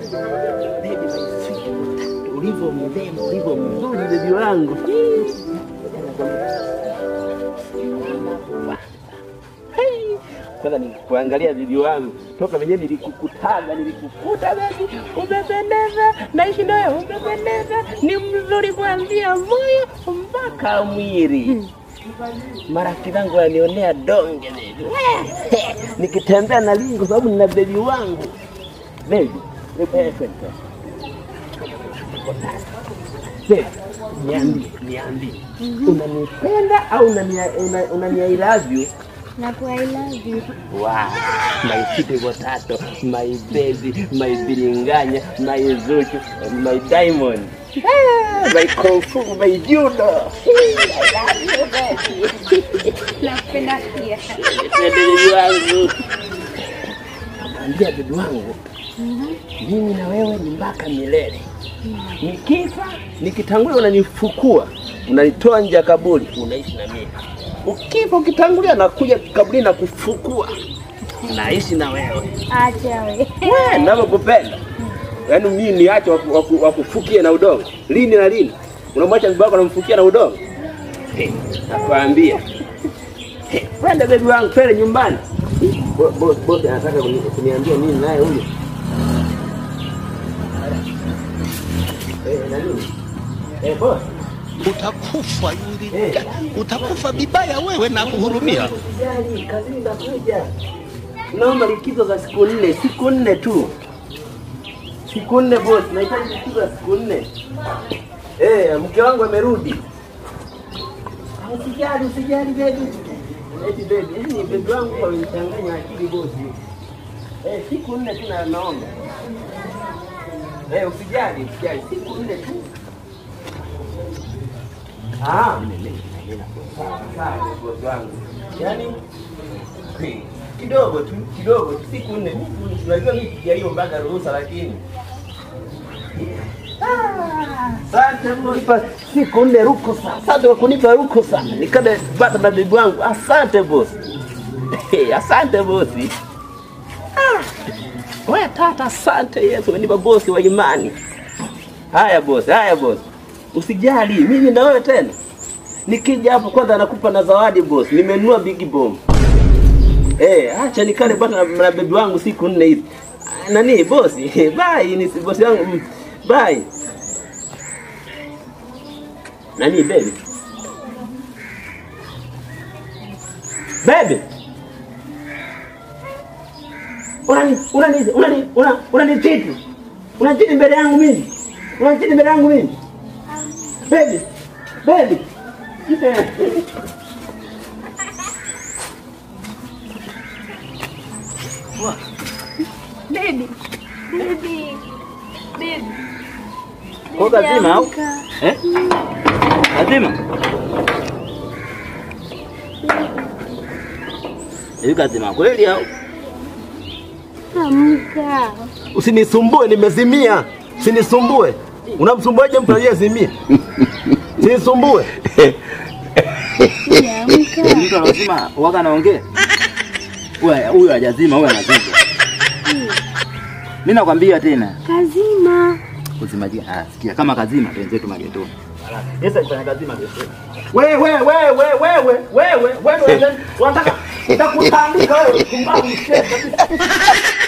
Baby, my sweet potato, ulivyo mrembo, ulivyo mzuri bebi wangu. Hey, Kwanza nikuangalia bibi wangu toka venyewe nilikukutaga, nilikukuta bebi, umependeza, naishi nawe, umependeza, ni mzuri kuanzia moyo mpaka mwili. Marafiki zangu wanionea donge bebi, nikitembea na lingo kwa sababu nina bebi wangu bebi. eh, kweli, kweli. Bebi, niambie, niambie, unanipenda au unania- una- unani I love you? Na ku I love you. Wow, my sweet potato, my baby, my biringanya, my zuchu, my diamond. Ah, my kung fu, my judo. Napenda pia. Bebi wangu. Ambia bebi wangu, mimi na wewe ni mpaka milele. Nikifa, nikitangulia unanifukua, unanitoa nje ya kaburi, unaishi na mimi. Ukifa ukitangulia, nakuja kaburi na kufukua, naishi na wewe. Acha we. Wewe ninavyokupenda. Yaani mimi niache waku- waku- wakufukie na udongo. Lini na lini? Unamwacha bibi wako anamfukia na udongo? He, Nakwambia. He, Twende bebi wangu, twende nyumbani. Bo- bo- Bosi anataka kuni- kuniambia nini naye huyo? Eh, na nini? Eh, bosi. utakufa yule, Eh. utakufa vibaya wewe na kuhurumia. Usijali, kazini ndakuja. Naomba likizo za siku nne, siku nne tu. Siku nne boss, nahitaji likizo za siku nne. Eh, mke wangu amerudi. Ah, Usijali, usijali baby. Eti baby, yani baby wangu wamenichanganya akili boss. Eh, siku nne tu na naomba. Eh, usijali, usijali, siku nne tu. Ah, sawa sawa boss wangu. Yaani Hey, kidogo tu kidogo tu siku nne Mimi unajua mimi sijaiombaga ruhusa lakini Ah, asante kunipa siku nne ruhusa asante kwa kunipa ruhusa nikada pata na bibi wangu asante boss hey, asante bosi ah. Wewe tata asante Yesu umenipa bosi wa imani haya bosi haya bosi usijali mimi na wewe tena nikija hapo kwanza nakupa na zawadi boss nimenunua big bomb Eh, acha nikale bwana na, na bebi wangu siku nne hivi. Ah, Nani bosi? Bye, ni si- bosi wangu. mm, Bye. Nani baby? Baby. Unani unani unani una unani titi. Unachiti mbele yangu mimi. Unachiti mbele yangu mimi. Baby. Baby. Baby. Baby. Baby. Kwa Baby, kazima au? amka. Eh? Kazima? Hivi kazima kweli au? Amka. Usinisumbue, nimezimia. Usinisumbue. Unamsumbuaje mtu aliyezimia? Usinisumbue. Amka. Mtu anazima waga anaongea. Huyu huyu hajazima, huyu anazima. Mimi nakwambia tena, Kazima. usimaji. Ah, sikia kama kazima wenzetu magetoni. Sasa ifanya kazima getoni. Wewe wewe wewe wewe wewe wewe unataka nitakutandika wewe kumbavu mshete kabisa.